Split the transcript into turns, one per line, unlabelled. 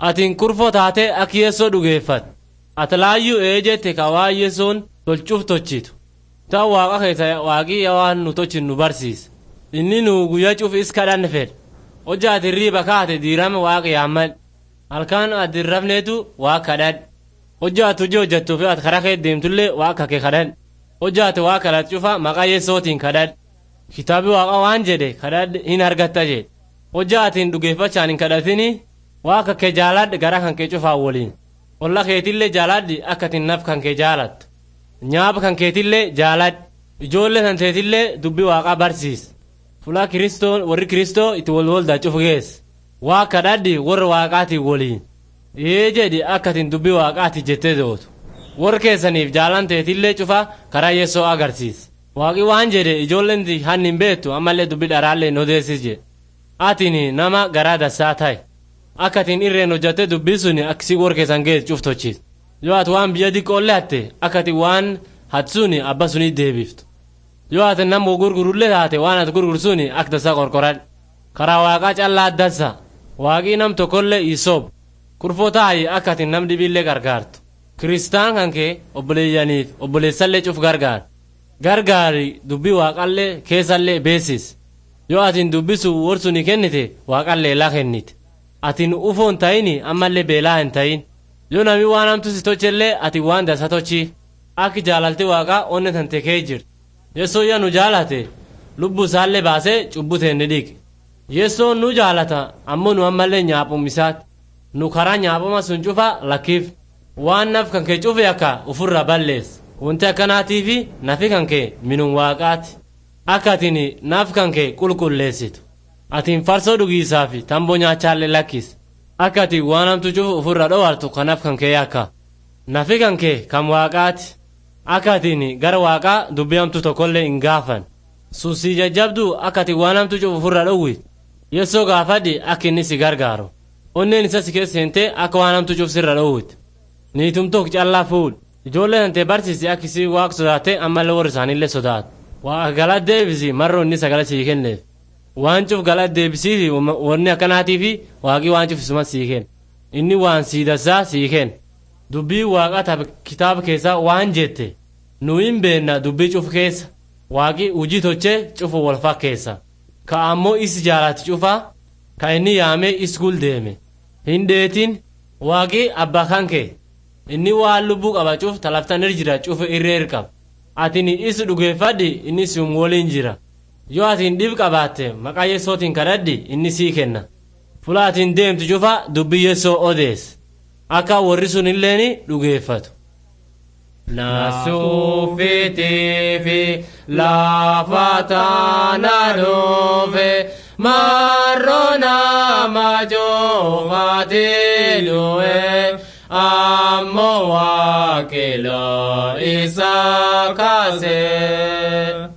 atiin kurfoo taate akka yeessoo dhugeeffat ati laayyuu ee jette ka waan yeessoon tolchuuf tochitu ta'u waaqa keessa waaqii waan nu tochin nu barsiisa inni nu guyyaa cuuf is kadhanne fedha hojja ati riiba kaate diirame waaqa yaammal halkaan ati rafneetu waa kadhadh hojja ati hojii hojjettuuf ati karaa kee deemtullee waaqa kee kadhadh hojja ati waa kadhat cufa maqaa yeessootiin kadhadh kitaabi waaqa waan jedhe kadhadh hin argatta jedhe hojja atiin dhugeeffachaan hin kadhatini waaqa kee jaaladhe gara kan kee cufaa waliin olla keetillee jaaladhi akka atin naf kan kee jaalattu nyaaba kan keetillee jaaladhi ijoollee kan teetillee dubbii waaqaa barsiis fulaa kiristoo warri kiristoo itti wal waldaa cufu gees waa kadhadhi warra waaqaatiin waliin ee jedhi akka atin dubbii waaqaati jettee dootu warra keessaniif jaalan teetillee cufa karaa yeessoo agarsiis waaqi waan jedhe ijoolleen hanni hin beektu ammallee dubbii dharaallee hin odeessis jedhe atini nama garaa dassaa ta'e akka atin irreen hojjatte dubbii suni akkisii warra keessan geessu cuftochiis yoo ati waan biyya diqqoolle hatte akka ati waan hatsuni abba sunii deebiftu yoo ati nama gurgurullee taate waan ati gurgursuni akka dasa qorqoradhe karaa waaqaa callaa addassa waaqii nam tokkollee isoob kurfoo taayi akka ati nam dhibiillee gargaartu kiristaan kan kee obboleeyyaniif obboleessallee cuf gargaar gargaari dubbii waaqallee keessallee beesis yoo atin dubbisu warsuni kennite waaqallee laa kennite atin ufoon ta'ini ammallee beelaa hin ta'in yoo nami waan hamtu si tochellee ati waan dasa tochi akki jaalalte waaqa onne tante kee jirti yeessoo yaa nu jaalate lubbuu isaallee baasee cubbute ni dhiqe yeessoon nu jaalata ammoo nu ammallee nyaaphuum isaati nu karaa nyaaphama sun cufa lakkiif waan naf kan kee cufe akka ufurra balleessa wanti akkanaatiifi nafi kan kee minun waaqaati akka atin naf kan kee qulqulleessitu atiin farsoo dhugiisaa fi tamboo nyaachaallee lakkis akka ati waan hamtu cufu ufurra dhoowwartu kanaaf kan kee akka nafi kan kee kan waaqaati akka atiin gara waaqaa dubbii hamtu tokkollee hin gaafan suusii jajjabduu akka ati waan hamtu cufu ufurra dhowwit yeessoo gaafadhi akka inni si gargaaru onneen isa si keessa seentee akka waan hamtu cuf sirra dhowwit niitumtook callaa fuudh ijoollee tantee barsiisi akka isii waaqa sodaate ammallee warri isaaniillee sodaatu waaqa galaa deebisi marroo inni sagala sii kenneef waan cuf galaa deebisiifi wanni akkanaatiifi waaqii waan cuf isuma sii kenna inni waan sii dassaa sii kenna dubbii waaqaa kitaaba keessaa waan jette nu hin beenna dubbii cuf keessa waaqii hujii tochee cufu wal fakkeessa ka ammoo is jaalati cufaa ka inni yaamee is gul deeme hin dheetin waaqii abbaa kan kee inni waan lubbuu qaba cuf talaftan ir jira cufu irreer qaba atini is dhugeeffadhi inni sium woliin jira yoo atiin dhib qabaatte maqaa yeessootiin kadhadhi inni sii kenna fula atiin deemtu cufa dubbii yeessoo odees akka warri sun illeen dhugeeffatu Nasuufitiifi lafa taana dhufe marroo nama joofate du'e ammoo waaqiloo isa kaase.